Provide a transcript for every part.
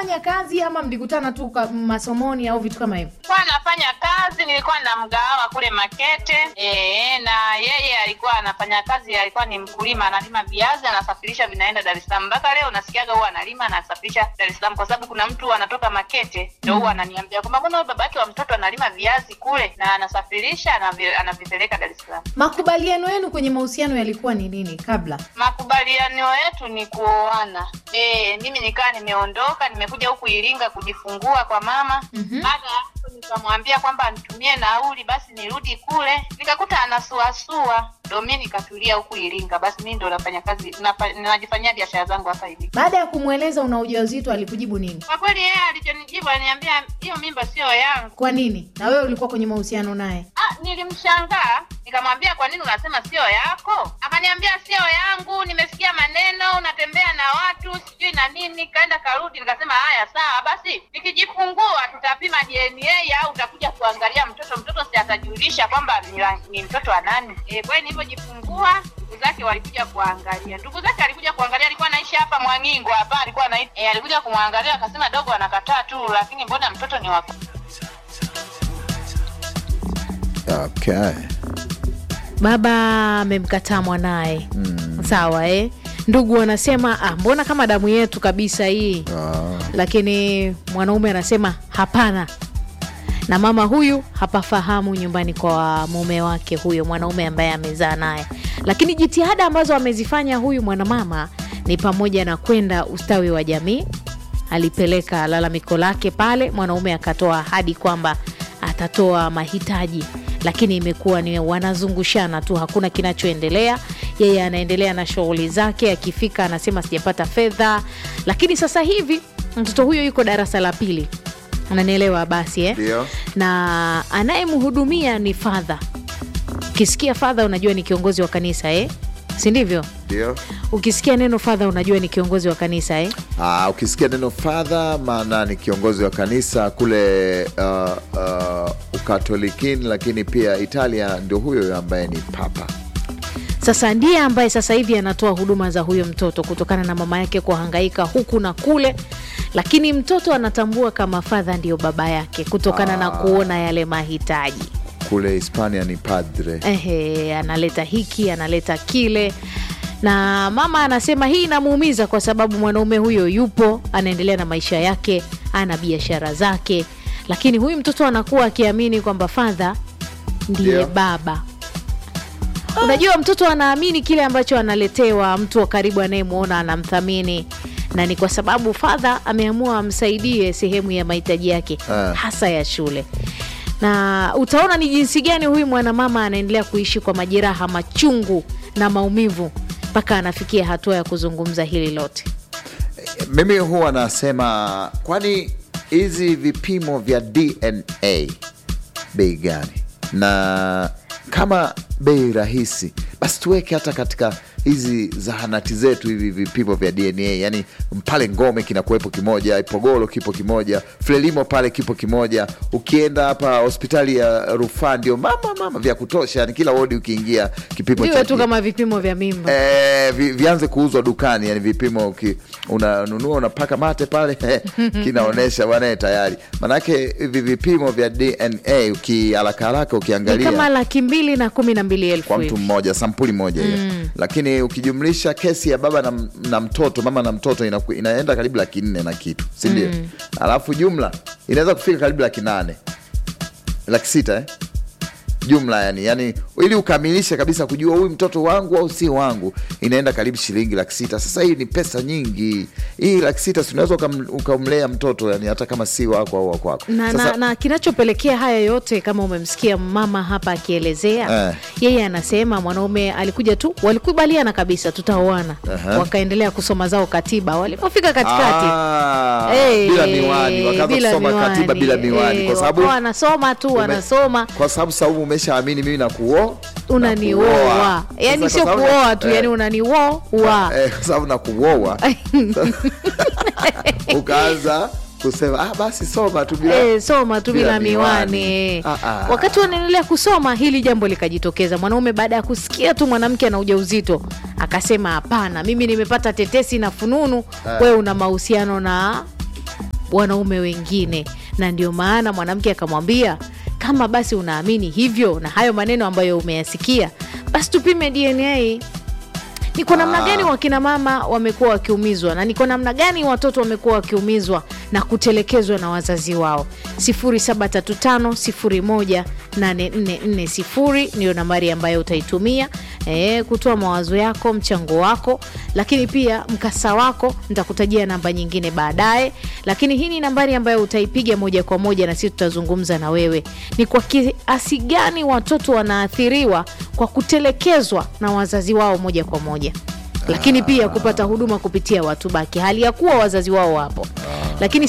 unafanya kazi ama mlikutana tu kwa masomoni au vitu kama hivyo Nilikuwa nafanya kazi, nilikuwa na mgahawa kule Makete e, na yeye alikuwa anafanya kazi, alikuwa ni mkulima, analima viazi, anasafirisha vinaenda Dar es Salaam. Mpaka leo nasikiaga huwa analima anasafirisha Dar es Salaam, kwa sababu kuna mtu anatoka Makete ndio huwa ananiambia kwamba mbona huyu babake wa mtoto analima viazi kule na anasafirisha anavi- anavipeleka Dar es Salaam. makubaliano yenu kwenye mahusiano yalikuwa ni nini kabla Makubaliano yetu ni kuoana. E, mimi nikaa nimeondoka, nimekuja huku Iringa kujifungua kwa mama. Mhm. Baada ya hapo nikamwambia kwamba nitumie nauli basi nirudi kule, nikakuta anasuasua, ndo mi nikatulia huku Iringa. Basi mi ndo nafanya kazi nafa- najifanyia biashara zangu hapa hivi. baada ya kumweleza una ujauzito alikujibu nini Kwa kweli yeye alichonijibu aliniambia hiyo mimba sio yangu. kwa nini na wewe ulikuwa kwenye mahusiano naye Ah, nilimshangaa nikamwambia kwa nini unasema sio yako? Akaniambia sio yangu, nimesikia maneno unatembea na watu sijui na nini, kaenda karudi. Nikasema haya sawa, basi nikijifungua tutapima DNA au utakuja kuangalia mtoto, mtoto si atajulisha kwamba ni, la- ni mtoto wa nani. E, kwa hiyo nilivyojifungua ndugu zake walikuja kuangalia. Ndugu zake alikuja kuangalia, alikuwa anaishi hapa Mwangingo hapa, alikuwa anaishi e, alikuja kumwangalia akasema dogo anakataa tu, lakini mbona mtoto ni wa okay. baba amemkataa mwanaye mm. sawa eh? ndugu wanasema ah, mbona kama damu yetu kabisa hii ah. lakini mwanaume anasema hapana na mama huyu hapafahamu nyumbani kwa mume wake huyo mwanaume ambaye amezaa naye lakini jitihada ambazo amezifanya huyu mwanamama ni pamoja na kwenda ustawi wa jamii alipeleka lalamiko lake pale mwanaume akatoa ahadi kwamba atatoa mahitaji lakini imekuwa ni wanazungushana tu hakuna kinachoendelea yeye anaendelea na shughuli zake akifika anasema sijapata fedha lakini sasa hivi mtoto huyo yuko darasa la pili ananielewa basi eh? Ndio. na anayemhudumia ni fadha ukisikia fadha unajua ni kiongozi wa kanisa eh? si ndivyo ndio ukisikia neno fadha unajua ni kiongozi wa kanisa eh? Ah, ukisikia neno fadha maana ni kiongozi wa kanisa kule uh, uh, ukatolikini lakini pia italia ndio huyo ambaye ni papa sasa ndiye ambaye sasa hivi anatoa huduma za huyo mtoto kutokana na mama yake kuhangaika huku na kule lakini mtoto anatambua kama fadha ndiyo baba yake kutokana na kuona yale mahitaji kule hispania ni padre Ehe, analeta hiki analeta kile na mama anasema hii inamuumiza kwa sababu mwanaume huyo yupo anaendelea na maisha yake ana biashara zake lakini huyu mtoto anakuwa akiamini kwamba fadha ndiye Ndio. baba unajua mtoto anaamini kile ambacho analetewa mtu wa karibu anayemwona anamthamini na ni kwa sababu fadha ameamua amsaidie sehemu ya mahitaji yake Ah. hasa ya shule na utaona ni jinsi gani huyu mwanamama anaendelea kuishi kwa majeraha machungu na maumivu mpaka anafikia hatua ya kuzungumza hili lote mimi huwa nasema kwani hizi vipimo vya dna bei gani na kama bei rahisi basi tuweke hata katika hizi zahanati zetu hivi vipimo vya dna yani pale ngome kinakuwepo kimoja ipogoro kipo kimoja frelimo pale kipo kimoja ukienda hapa hospitali ya rufaa ndio mama mama vya kutosha yani kila wodi ukiingia kipimo viwe cha tu kama vipimo vya mimba Eh, vi, vianze kuuzwa dukani yani vipimo uki- unanunua unapaka mate pale kinaonyesha bwana tayari manake hivi vipimo vya dna ukiharaka haraka ni ukiangalia kama laki mbili na kumi na mbili elfu kwa mtu hivi. mmoja sampuli moja hiyo lakini ukijumlisha kesi ya baba na, na mtoto mama na mtoto inaku, inaenda karibu laki nne na kitu sindio alafu jumla inaweza kufika karibu laki nane laki sita eh? jumla yani yani ili ukamilishe kabisa kujua huyu mtoto wangu au si wangu inaenda karibu shilingi laki sita sasa hii ni pesa nyingi hii laki sita si unaweza ukam- ukamlea mtoto yani hata kama si wako au wakwako na, Sasa- na, na kinachopelekea haya yote kama umemsikia mama hapa akielezea Eh. yeye anasema mwanaume alikuja tu walikubaliana kabisa tutaoana Aha. wakaendelea kusoma zao katiba walipofika katikati Ah, Eh, bila miwani wakaanza bila kusoma miwani. katiba bila miwani Eh, kwa sababu wakawa wanasoma tu ume- wanasoma kwa sababu saumu umeshaamini mimi na kuo unanioa yani sio kuoa tu yani unanioa eh, kwa sababu na kuoa ukaanza kusema ah, basi soma tu bila Eh, soma tu bila, bila miwani, miwani. Ah, ah. wakati wanaendelea kusoma hili jambo likajitokeza mwanaume baada ya kusikia tu mwanamke ana ujauzito akasema hapana mimi nimepata tetesi na fununu wewe una mahusiano na wanaume wengine, na ndio maana mwanamke akamwambia kama basi unaamini hivyo na hayo maneno ambayo umeyasikia, basi tupime DNA ni kwa namna Ah. gani wakina mama wamekuwa wakiumizwa na ni kwa namna gani watoto wamekuwa wakiumizwa na kutelekezwa na wazazi wao. 0735018440 ndiyo nambari ambayo utaitumia e, kutoa mawazo yako, mchango wako, lakini pia mkasa wako. Nitakutajia namba nyingine baadaye, lakini hii ni nambari ambayo utaipiga moja kwa moja na sisi tutazungumza na wewe, ni kwa kiasi gani watoto wanaathiriwa kwa kutelekezwa na wazazi wao moja kwa moja lakini pia kupata huduma kupitia watu baki hali ya kuwa wazazi wao wapo lakini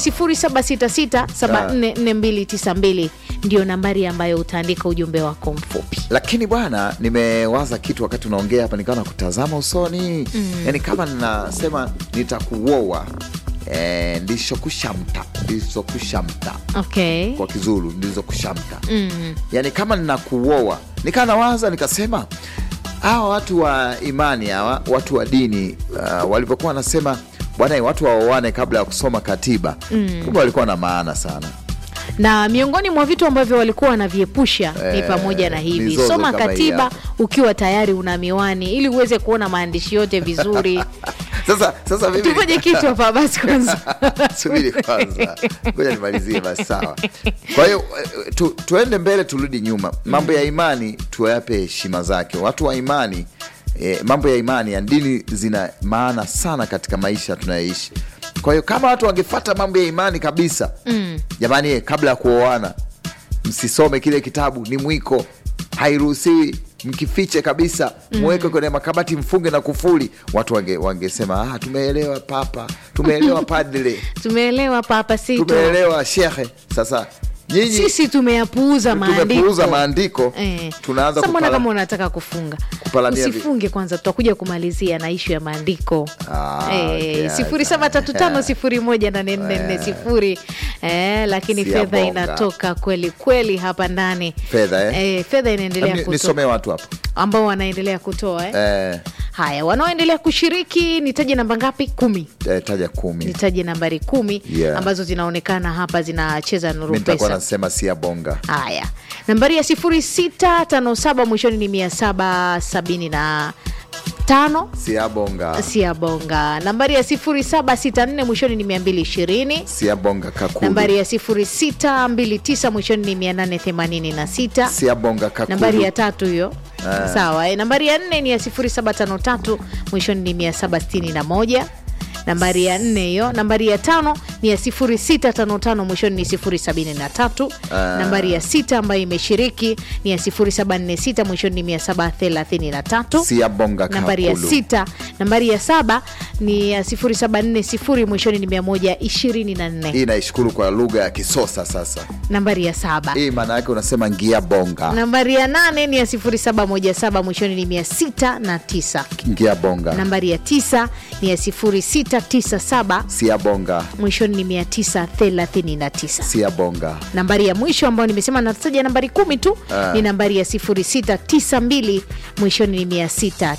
0766744292 ndio nambari ambayo utaandika ujumbe wako mfupi lakini bwana nimewaza kitu wakati unaongea hapa nikawa nakutazama usoni mm. yani kama ninasema nitakuoa e, ndizokushamta ndizokushamta okay kwa kizulu ndizokushamta mm. yani kama ninakuoa nikaa nawaza nikasema hawa watu wa imani hawa watu wa dini uh, walivyokuwa wanasema bwana watu waoane kabla ya kusoma katiba mm. kumbe walikuwa na maana sana na miongoni mwa vitu ambavyo walikuwa wanaviepusha ni Eh, pamoja na hivi mizozo soma kama hii katiba hapa. ukiwa tayari una miwani ili uweze kuona maandishi yote vizuri sasa sasa mimi tufanye kitu hapa basi kwanza subiri kwanza ngoja nimalizie basi sawa kwa hiyo eh, tu, tuende mbele turudi nyuma mambo ya imani tuyape heshima zake watu wa imani eh, mambo ya imani ya dini zina maana sana katika maisha tunayoishi kwa hiyo kama watu wangefata mambo ya imani kabisa mm. jamani eh, kabla ya kuoana msisome kile kitabu ni mwiko hairuhusiwi mkifiche kabisa mweke kwenye makabati mfunge na kufuli watu wange, wangesema ah, tumeelewa papa tumeelewa padre tumeelewa papa sito tumeelewa shehe sasa nyinyi sisi tumeyapuuza maandiko tumepuuza maandiko Eh. tunaanza Sasa mbona kupala- kama unataka kufunga kupalamia vi- usifunge kwanza tutakuja kumalizia na ishu ya maandiko Ah, okay, sifuri saba tatu tano sifuri moja nane nne nne sifuri eh, lakini Si ya fedha bonga. inatoka kweli kweli hapa ndani Fedha, eh? Eh, fedha inaendelea Ni- kutoka nisomee watu hapo ambao wanaendelea kutoa eh? eh, haya wanaoendelea kushiriki nitaje namba ngapi kumi eh, taja kumi nitaje nambari kumi Yeah. ambazo zinaonekana hapa zinacheza nuru mi nitakuwa pesa nasema sia bonga haya nambari ya 0657 mwishoni ni 775 sia bonga sia bonga nambari ya 0764 mwishoni ni 220 sia bonga kakulu nambari ya 0629 mwishoni ni 886 sia bonga kakulu nambari ya tatu hiyo sawa eh, nambari ya nne ni ya 0753 mwishoni ni 761 nambari ya nne hiyo nambari ya tano ni ya 0655 mwishoni ni 073 nambari ya sita ambayo imeshiriki ni ya 0746 mwishoni ni 733 sia bonga nambari ya kakulu sita nambari ya saba ni ya 0740 mwishoni ni 124 hii naishukuru kwa lugha ya kisosa sasa nambari ya saba hii maana yake unasema ngia bonga nambari ya nane ni ya 0717 mwishoni ni 609 ngia bonga nambari ya tisa ni ya 0697 sia bonga mwishoni ni 939 sia bonga nambari ya mwisho ambayo nimesema nataja nambari kumi tu ni nambari ya 0692 mwishoni ni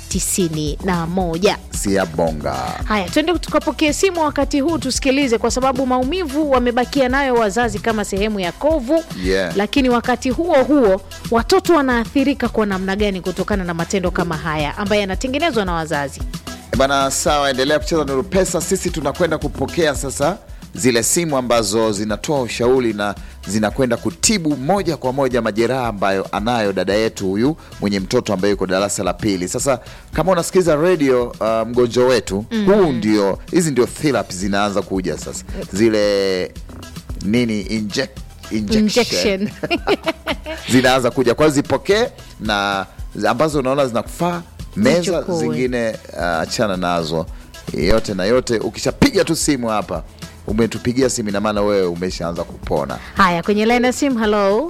691 sia bonga haya tuende tukapokee simu wakati huu tusikilize kwa sababu maumivu wamebakia nayo wazazi kama sehemu ya kovu Yeah. lakini wakati huo huo watoto wanaathirika kwa namna gani kutokana na matendo kama haya ambayo yanatengenezwa na wazazi bana sawa endelea kucheza nuru pesa sisi tunakwenda kupokea sasa zile simu ambazo zinatoa ushauri na zinakwenda kutibu moja kwa moja majeraha ambayo anayo dada yetu huyu mwenye mtoto ambaye yuko darasa la pili sasa kama unasikiliza redio uh, mgonjwa wetu mm. huu ndio hizi ndio therapy zinaanza kuja sasa zile nini inject, injection. Injection. zinaanza kuja kwa hiyo zipokee na ambazo unaona zinakufaa meza Zichukue. zingine uh, achana nazo yote na yote ukishapiga tu simu hapa umetupigia simu ina maana wewe umeshaanza kupona haya kwenye line ya simu halo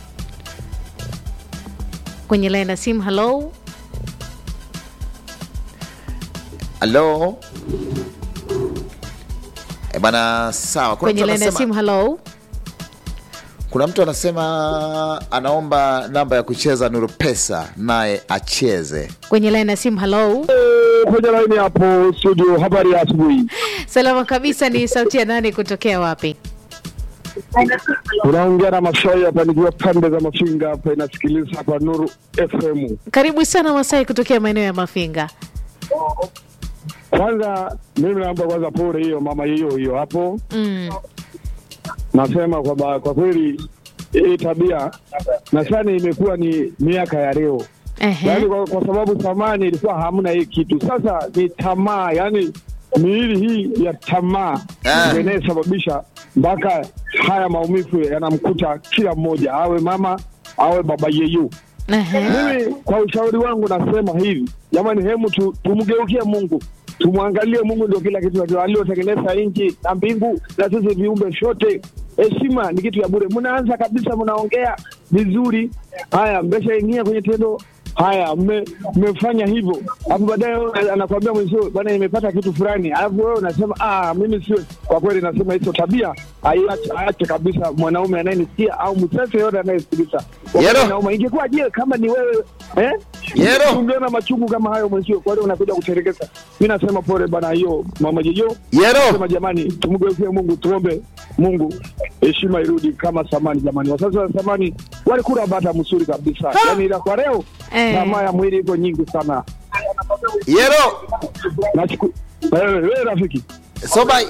kwenye line ya simu halo halo e bana sawa kuna kwenye mtu, line ya simu anasema, halo kuna mtu anasema anaomba namba ya kucheza nuru pesa naye acheze kwenye line ya simu halo kwenye laini hapo studio. Habari ya asubuhi. Salama kabisa. Ni sauti ya nani kutokea wapi? Unaongea na Masai hapa nikiwa pande za Mafinga hapa, inasikiliza hapa Nuru FM. Karibu sana Masai kutokea maeneo ya Mafinga. Kwanza mimi naomba kwanza pole hiyo mama hiyo hiyo hapo, Mm. nasema kwamba kwa kweli hii tabia nadhani imekuwa ni miaka ya leo Ehe. yaani kwa, kwa sababu zamani ilikuwa hamna hii kitu. Sasa ni tamaa, yani miili hii ya tamaa Ah. ndio inayosababisha mpaka haya maumivu yanamkuta kila mmoja, awe mama awe baba yeyu. Ehe. Mimi kwa ushauri wangu nasema hivi, jamani, hemu tu, tumgeukie Mungu, tumwangalie Mungu, ndio kila kitu, ndio aliotengeneza nchi na mbingu na sisi viumbe vyote. Heshima ni kitu ya bure. Mnaanza kabisa, mnaongea vizuri, haya mmeshaingia kwenye tendo haya mme- mmefanya hivyo, alafu baadaye wewe anakwambia mwenzio, bwana, nimepata kitu fulani, alafu wewe unasema ah, mimi sio. Kwa kweli nasema hizo tabia aiache, aache kabisa mwanaume anayenisikia au msese yote anayesikiliza. Yero. Mwanaume, ingekuwa je kama ni wewe eh? Yero. Ungeona machungu kama hayo mwenzio, kwa hiyo unakuja kuterekeza. Mimi nasema pole bana, hiyo mama Jejo Yero. sema jamani, tumgeukie Mungu, tuombe Mungu heshima irudi kama zamani. Jamani, wazazi wa zamani walikula bata msuri kabisa, yani ila kwa leo Eh. tamaa ya mwili iko nyingi sana. Yero. Nachuku wewe wewe rafiki, Sobai.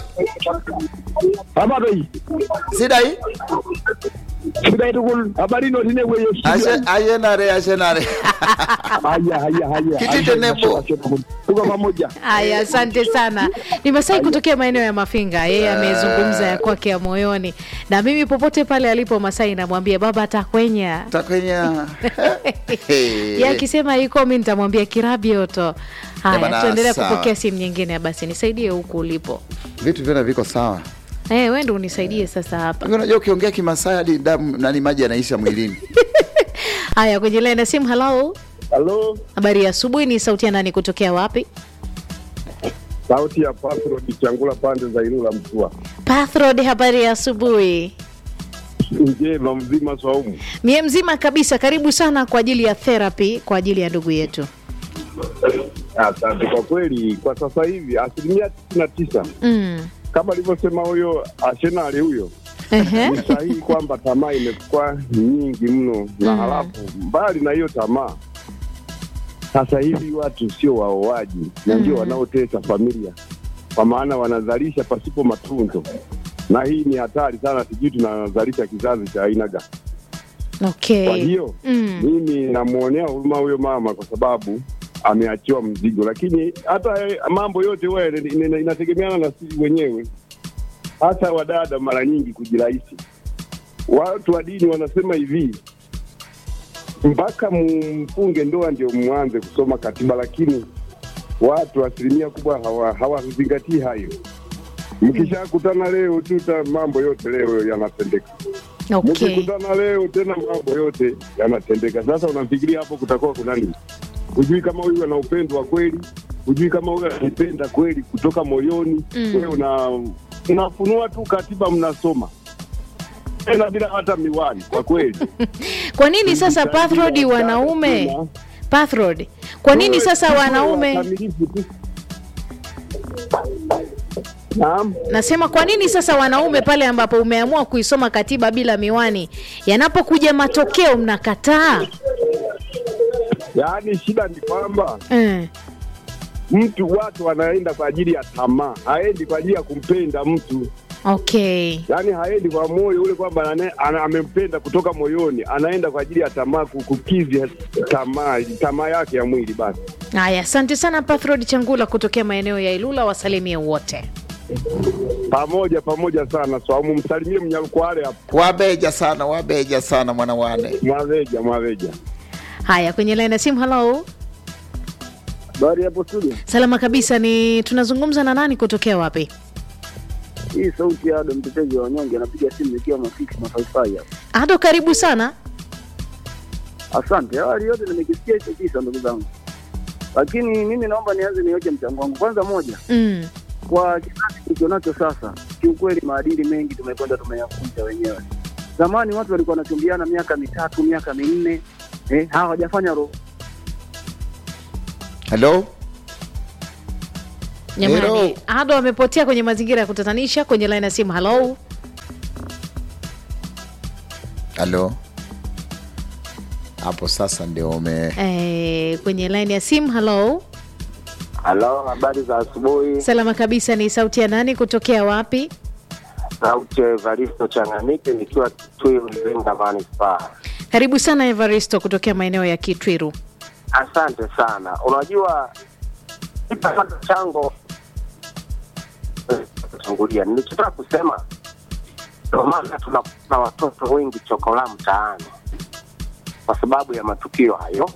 habari hii Sidai. shida yetu kul habari no tine wewe Ashe ayenare ayenare. haya haya haya Kitite nebo. tuko pamoja. Haya, asante sana. Ni Masai kutokea maeneo ya Mafinga, yeye amezungumza ya kwake ya moyoni, na mimi popote pale alipo Masai namwambia baba atakwenya Takwenya. ye akisema iko mi nitamwambia kirabioto. Haya, bana, tuendelea sawa. kupokea simu nyingine. Basi nisaidie huku ulipo. Vitu vyote viko sawa. Eh, wewe ndio unisaidie sasa hapa. Hivi Unajua ukiongea Kimasai hadi damu nani maji yanaisha mwilini. Haya, kwenye line ya simu. Hello, Halo, habari ya asubuhi. Ni sauti ya nani kutokea wapi? sauti ya Pasro Kichangula pande za Ilula Mtua. Pathrod, habari ya asubuhi. Njema mzima Swaumu. Mie mzima kabisa. Karibu sana kwa ajili ya therapy kwa ajili ya ndugu yetu. Asante. Kwa kweli, kwa sasa hivi asilimia tisini na tisa Mm. kama alivyosema huyo Arsenal huyo Ehe. ni sahihi kwamba tamaa imekuwa nyingi mno, na Mm. halafu mbali na hiyo tamaa, sasa hivi watu sio waoaji na ndio Mm. wanaotesa familia, kwa maana wanazalisha pasipo matunzo, na hii ni hatari sana. Sijui tunazalisha kizazi cha aina gani? Okay. Kwa hiyo Mm. mimi namwonea huruma huyo mama kwa sababu ameachiwa mzigo, lakini hata eh, mambo yote huwa ina- ina- inategemeana na sisi wenyewe, hasa wadada mara nyingi kujirahisi. Watu wa dini wanasema hivi, mpaka mfunge ndoa ndio mwanze kusoma katiba, lakini watu asilimia kubwa hawa- hawazingatii hayo. Mkishakutana leo tu ta- mambo yote leo yanatendeka Okay. mkikutana leo tena mambo yote yanatendeka. Sasa unafikiria hapo kutakuwa kuna nini? Hujui kama huyu ana upendo wa kweli, hujui kama huyu anipenda kweli kutoka moyoni. Mm. Wewe una unafunua tu katiba, mnasoma tena bila hata miwani. Kwa kweli Kwa nini sasa Pathrod wanaume Pathrod, kwa nini sasa wanaume Wakamilifu tu. Naam. nasema kwa nini sasa wanaume pale ambapo umeamua kuisoma katiba bila miwani, yanapokuja matokeo mnakataa? Yaani shida ni kwamba Eh. mtu watu wanaenda kwa ajili ya tamaa, haendi kwa ajili ya kumpenda mtu. Okay. yaani haendi kwa moyo ule kwamba ane- ana- amempenda kutoka moyoni, anaenda kwa ajili ya tamaa, ku- kukizi tamaa tamaa yake ya mwili. Basi Haya, asante sana Pathrod Changula kutokea maeneo ya Ilula, wasalimie wote. pamoja pamoja sana Swaumu, msalimie Mnyalukwale hapo, Wabeja sana, wabeja sana mwana wane. Mwaveja Mwaveja. Haya, kwenye line ya simu. Hello, Habari hapo studio. salama kabisa. Ni tunazungumza na nani kutokea wapi? Hii sauti ya Ado mtetezi wa wanyonge anapiga simu nikiwa mafiki mafaifai hapa. Ado, karibu sana. Asante. Awali yote nimekisikia hicho kisa ndugu zangu, lakini mimi naomba nianze niweke mchango wangu. Kwanza moja, Mm. kwa kizazi tulichonacho sasa, kiukweli maadili mengi tumekwenda tumeyafunza wenyewe. Zamani watu walikuwa wanachumbiana miaka mitatu, miaka minne, eh, hawajafanya roho Hello? Jamani, Hello. Ado amepotea kwenye mazingira ya kutatanisha kwenye line ya simu. Halo, halo hapo sasa ndio ume eh, kwenye line ya simu. Halo, Halo, habari za asubuhi. salama kabisa. Ni sauti ya nani? Kutokea wapi? Sauti ya Evaristo Changanike nikiwa Kitwiru Iringa manispaa. Karibu sana Evaristo kutokea maeneo ya Kitwiru. Asante sana. Unajua kipata chango tangulia, nilichotaka kusema ndio maana tunakuta watoto wengi chokola mtaani kwa sababu ya matukio hayo.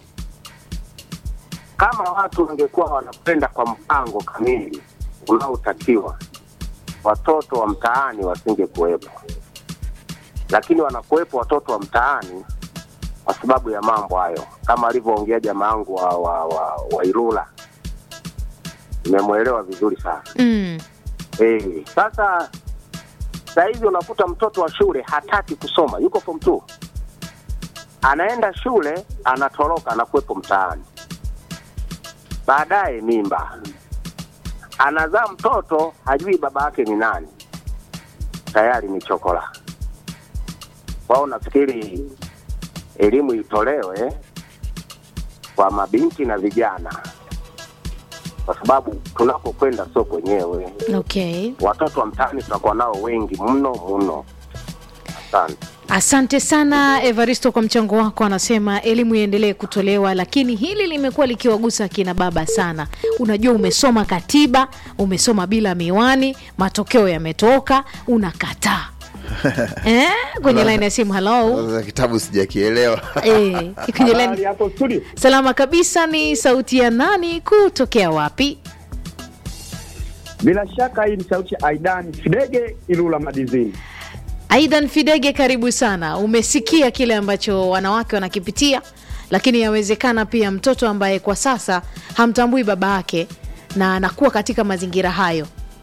Kama watu wangekuwa wanakwenda kwa mpango kamili unaotakiwa, watoto wa mtaani wasingekuwepo, lakini wanakuwepo watoto wa mtaani kwa sababu ya mambo hayo, kama alivyoongea jamaa yangu wa, wa, wa, wa Ilula. Nimemwelewa vizuri sana. Mm. Eh, sasa saa hizi unakuta mtoto wa shule hataki kusoma, yuko form 2 anaenda shule, anatoroka, anakuwepo mtaani, baadaye mimba, anazaa mtoto, hajui baba yake ni nani, tayari ni chokola. Kwao nafikiri elimu itolewe kwa mabinti na vijana, kwa sababu tunapokwenda sio kwenyewe Okay. watoto wa mtaani tunakuwa nao wengi mno mno. Asante. Asante sana Evaristo kwa mchango wako. Anasema elimu iendelee kutolewa, lakini hili limekuwa likiwagusa akina baba sana. Unajua, umesoma katiba, umesoma bila miwani, matokeo yametoka, unakataa eh? Kwenye laini ya simu. Halo Sasa kitabu sijakielewa eh, kwenye Habari line hapo studio. salama kabisa. Ni sauti ya nani? Kutokea wapi? Bila shaka hii ni sauti ya Aidan Fidege Ilula Madizini. Aidan Fidege, karibu sana. Umesikia kile ambacho wanawake wanakipitia, lakini yawezekana pia mtoto ambaye kwa sasa hamtambui baba yake na anakuwa katika mazingira hayo.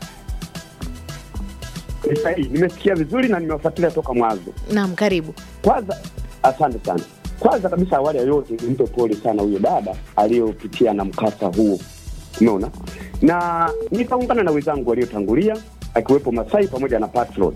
Ni sahihi, nimesikia vizuri na nimewafuatilia toka mwanzo. Naam, karibu. Kwanza, asante sana. Kwanza kabisa, awali ya yote, nimpe pole sana huyo dada aliyopitia na mkasa huo, umeona, na nitaungana na wenzangu waliotangulia akiwepo Masai pamoja na Patron.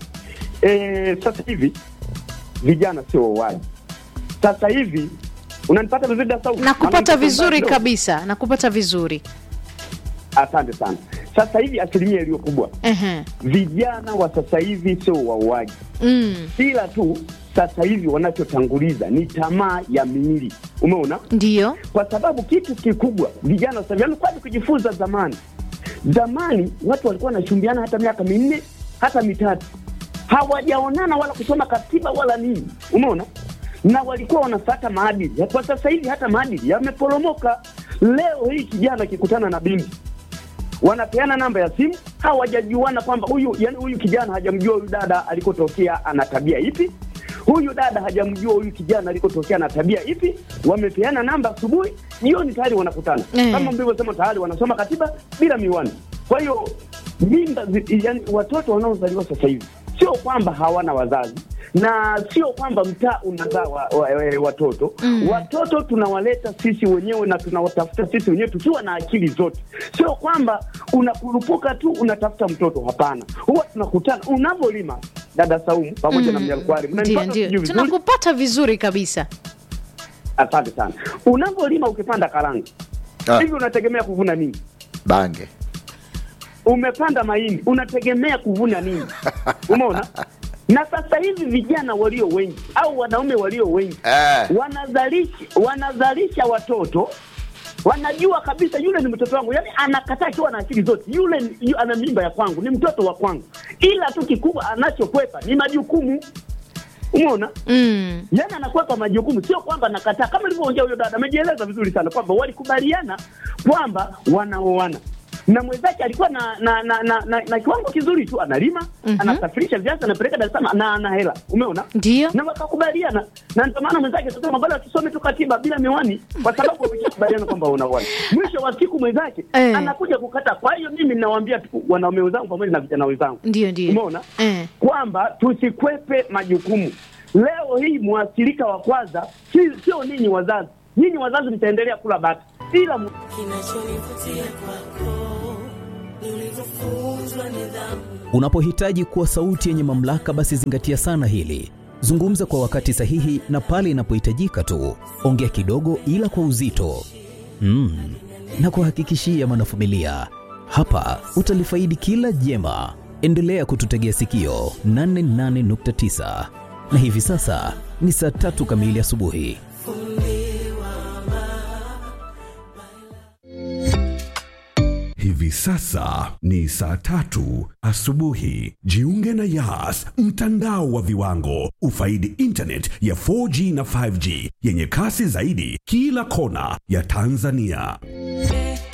E, sasa hivi vijana sio wauaji. Sasa hivi unanipata vizuri da sauti? Nakupata Maana vizuri niko mbali kabisa, nakupata vizuri. kidogo. Asante sana. Sasa hivi asilimia iliyo kubwa Ehe. vijana wa sasa hivi sio wauaji, Mm, ila tu sasa hivi wanachotanguliza ni tamaa ya miili, umeona? ndiyo. Kwa sababu kitu kikubwa vijana sasa hivi wamekuwa kujifunza zamani. Zamani watu walikuwa wanachumbiana hata miaka minne hata mitatu, hawajaonana wala kusoma katiba wala nini, umeona? Na walikuwa wanafuata maadili. Kwa sasa hivi hata maadili yameporomoka. Leo hii kijana akikutana na binti wanapeana namba ya simu, hawajajuana kwamba huyu yani, huyu kijana hajamjua huyu dada alikotokea ana tabia ipi, huyu dada hajamjua huyu kijana alikotokea na tabia ipi. Wamepeana namba asubuhi, jioni tayari wanakutana Eh. kama mlivyosema, tayari wanasoma katiba bila miwani. Kwa hiyo mimba, zi- yani watoto wanaozaliwa sasa hivi sio kwamba hawana wazazi na sio kwamba mtaa unazaa wa, wa, wa, watoto Mm. watoto tunawaleta sisi wenyewe na tunawatafuta sisi wenyewe tukiwa na akili zote, sio kwamba unakurupuka tu unatafuta mtoto. Hapana, huwa tunakutana unavyolima, dada Saumu pamoja na Mm, Mnyalkwari, Ndio, mnanipata ndio, sijui vizuri? tunakupata vizuri kabisa. Asante sana. Unavyolima ukipanda karanga Ah. hivi, unategemea kuvuna nini? bange Umepanda mahindi, unategemea kuvuna nini? Umeona? Na sasa hivi vijana walio wengi au wanaume walio wengi eh. wanazalisha wanazalisha watoto wanajua kabisa yule ni mtoto wangu, yani anakataa akiwa na akili zote, yule ni- yu, ana mimba ya kwangu, ni mtoto wa kwangu, ila tu kikubwa anachokwepa ni majukumu. Umeona? Mm, yani anakwepa majukumu, sio kwamba nakataa. Kama ilivyoongea huyo dada, amejieleza vizuri sana kwamba walikubaliana kwamba wanaoana na mwenzake alikuwa na na, na, na, na, na kiwango kizuri tu, analima Mhm. anasafirisha viazi anapeleka Dar es Salaam na ana hela, umeona? ndio. na wakakubaliana, na ndio maana mwenzake akasema bado tusome tu katiba bila miwani, kwa sababu wameshakubaliana kwamba unaoana. Mwisho wa siku mwenzake Eh. anakuja kukataa. Kwa hiyo mimi ninawaambia tu wanaume wenzangu pamoja na vijana wenzangu Ndio, ndio. Umeona? Eh. kwamba tusikwepe majukumu. Leo hii mwathirika wa kwanza si- sio ninyi wazazi. Nyinyi wazazi mtaendelea kula bata, ila mu- Kinachonivutia kwako Unapohitaji kuwa sauti yenye mamlaka, basi zingatia sana hili. Zungumza kwa wakati sahihi na pale inapohitajika tu. Ongea kidogo, ila kwa uzito. Mm. Na kuhakikishia mwanafamilia, hapa utalifaidi kila jema. Endelea kututegea sikio 88.9 na hivi sasa ni saa tatu kamili asubuhi. Hivi sasa ni saa tatu asubuhi. Jiunge na Yas, mtandao wa viwango. Ufaidi internet ya 4G na 5G yenye kasi zaidi kila kona ya Tanzania.